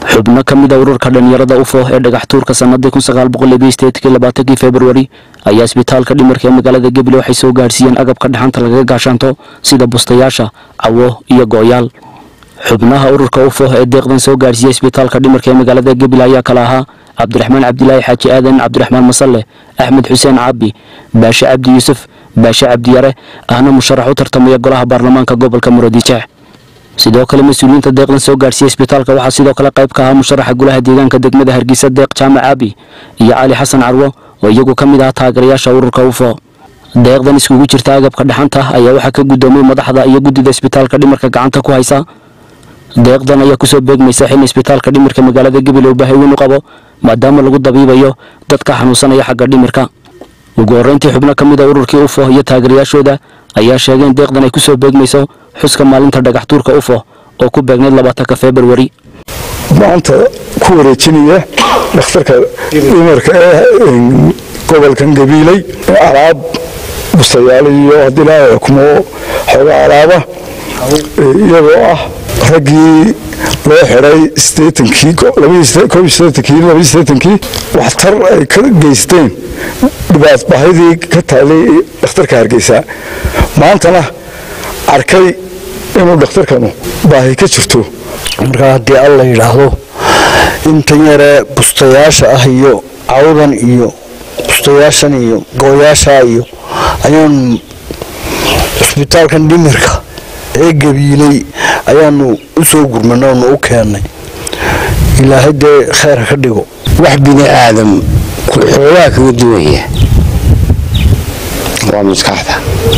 xubno ka mid a ururka dhalinyarada ufo ee dhagax tuurka sanadii kii februari ayaa isbitaalka dhimarka ee magaalada gebile waxay soo gaadhsiiyeen agabka dhaxanta lagaga gaashaanto sida bustayaasha cawo iyo gooyaal xubnaha ururka ufo ee deeqdan soo gaadhsiiya isbitaalka dhimarka ee magaalada gebile ayaa kala ahaa cabdiraxmaan cabdilaahi xaaji aadan cabdiraxmaan masalle axmed xuseen caabi baashe cabdi yuusuf baashe cabdiyare ahna musharax u tartamaya golaha baarlamaanka gobolka muradijaax sidoo kale mas-uuliyiinta deeqdan soo gaadhsiiya isbitaalka waxaa sidoo kale qayb ka ahaa musharaxa golaha deegaanka degmada hargeysa deeq jaamac caabi iyo cali xasan carwo oo iyagu ka mid ah taageerayaasha ururka ufo deeqdan iskugu jirta agabka dhaxanta ayaa waxaa ka guddoomay madaxda iyo guddida isbitaalka dhimarka gacanta ku haysa deeqdan ayaa kusoo beegmaysa xilli isbitaalka dhimirka magaalada gabil uu baahi weyn u qabo maadaama lagu dabiibayo dadka xanuunsanaya xagga dhimirka ugu horreyntii xubno ka mid a ururkii ufo iyo taageerayaashooda ayaa sheegeen deeqdan ay kusoo beegmayso xuska maalinta dhagax tuurka ufo oo ku beegnayd labaatanka februari maanta ku wareejinaya dhakhtarka dhimarka ee gobolkan gabiiley alaab bustayaal iyo haddii laa kumo xooga alaaba iyagoo ah raggii loo xiday kii waxtar ay ka geysteen dhibaatbahidii ka taalay dhakhtarka hargeysa maantana arkay inuu dhakhtarkanu baahi ka jirto markaa haddii alla yidhaahdo intan yaree bustayaasha ah iyo cawdan iyo bustayaashan iyo gooyaashaa iyo ayaan cisbitaalkan dhimirka ee gabiiley ayaanu u soo gurmanay oonu u keennay ilaahay dee kheyr ka dhigo wax bini aadam xoogaa kaga duwaya waa maskaxda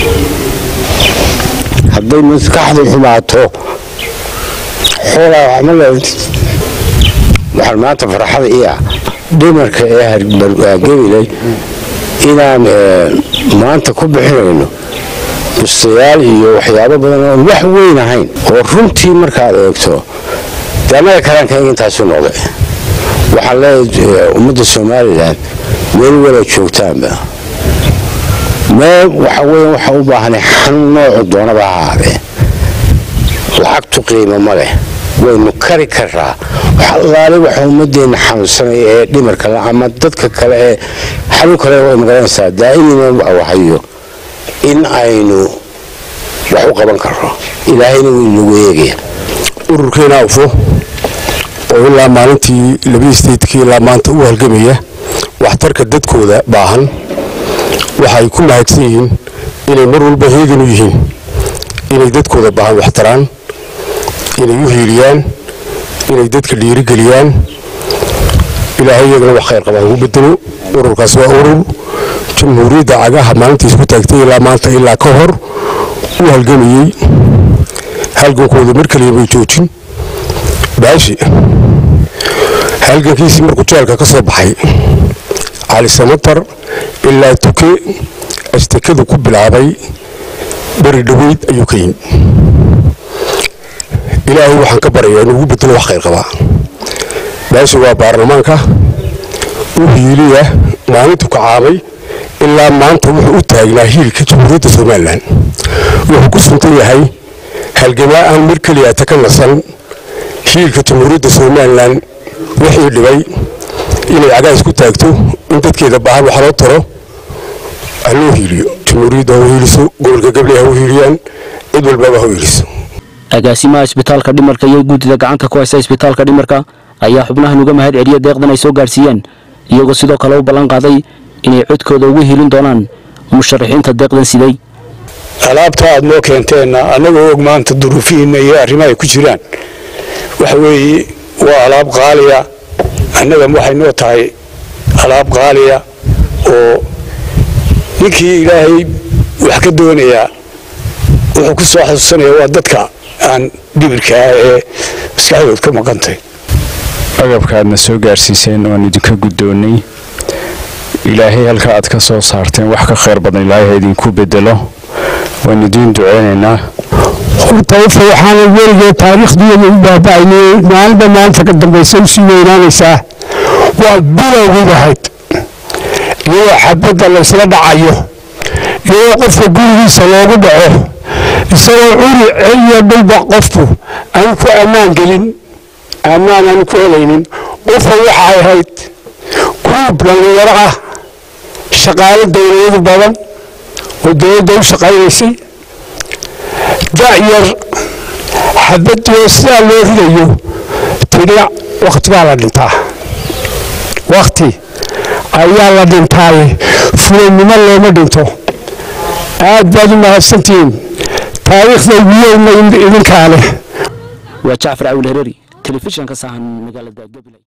hadday maskaxdu xumaato xoolaa waxma leeltid waxaan maanta farxada ii ah dhimarka ee gabiley inaan maanta ku bixinayno bustayaal iyo waxyaabo badan oon wax weyn ahayn oo runtii markaad eegto de annaga karaankaga intaasu noqday waxaan leeyahay ummadda somalilan meel wala joogtaanba meel waxa weya waxa u baahanay xanuun noocu doonaba ha ahaadee lacagtu qiimo ma leh waynu kari karaa wax allaale waxa ummadeenna xanuunsanaya ee dhimarka le ama dadka kale ee xanuun kale way magaranaysaa daa'imina wahayo in aynu wax u qaban karno ilaahayna wuu inagu eegaya ururkeena ufo oo ilaa maalintii labadii statekii ilaa maanta u halgamaya waxtarka dadkooda baahan waxay ku mahadsan yihiin inay mar walba heegan u yihiin inay dadkooda baahan waxtaraan inay u hiiliyaan inay dadka dhiirigeliyaan ilaahay iyagana wax khayr qabaan ugu bedelo ururkaas waa urur jamhuuriyadda cagaha maalintii isku taagtay ilaa maanta ilaa ka hor u halgamayey halgankooda mar kaliya bay joojin baashi halgankiisii markuu jeelka ka soo baxay cali samatar ilaa tuke astakadu ku bilaabay beri dhoweyd ayuu ka yimi ilaahay waxaan ka baryayaa inuu ugu bedelo wax khayr qabaa baashi waa baarlamaanka u hiiliya maalintu kacaabay ilaa maanta wuxuu u taagnaa hiilka jamhuuriyadda somalilan wuxuu ku suntan yahay halgamaa aan mar keliya ta ka nasan hiilka jamhuuriyadda somalilan wixii dhibay inay cagaas ku taagto in dadkeeda baahan wax loo taro ha loo hiiliyo jamhuuriyadda ha u hiiliso gobolka gabley ha u hiiliyaan cid walbaba ha u hiiliso agaasimaha isbitaalka dhimarka iyo guddida gacanta ku haysa isbitaalka dhimarka ayaa xubnahan uga mahad celiya deeqdan ay soo gaadhsiiyeen iyagoo sidoo kale u ballan qaaday inay codkooda ugu helin doonaan musharaxiinta deeqdan siday alaabta aad noo keenteenna annagoo og maanta duruufihiinna iyo arrimaha ay ku jiraan waxa weeye waa alaab qaaliya annaga waxay noo tahay alaab qaaliya oo ninkii ilaahay wax ka doonayaa wuxuu ku soo xasuusanaya waa dadka aan dhibirka ah ee maskaxdood ka maqantay agabka aadna soo gaarsiiseen oan idinka guddoonnay ilaahay halka aad ka soo saarteen wax ka khayr badan ilaahay ha idinku bedelo waan idiin duceynaynaa horta ufa waxaana weligee taariikhdiiyada u baaba'aynay maalinba maalinta ka dambaysa usii weynaanaysaa waa bilowgii ahayd iyadoo xabadda laysla dhacayo iyadoo qofka gurigiisa loogu dhaco isagoo curi celiya dhulba qofku aan ku ammaan gelin ammaanaan ku helaynin ufa waxay ahayd kuub dhallinyaro ah shaqaalo dowladu badan oo dowladda u shaqaynaysay da'yar xabadoo sidaa loo ridayo tidhi wakhti baa la dhintaa wakhti ayaa la dhintaaye fulanimo looma dhinto aad baad u mahadsantihiin taariikhda wiyowna idinkaa leh waa jacfar cawil hereeri telefishanka sahan magaalada gabiley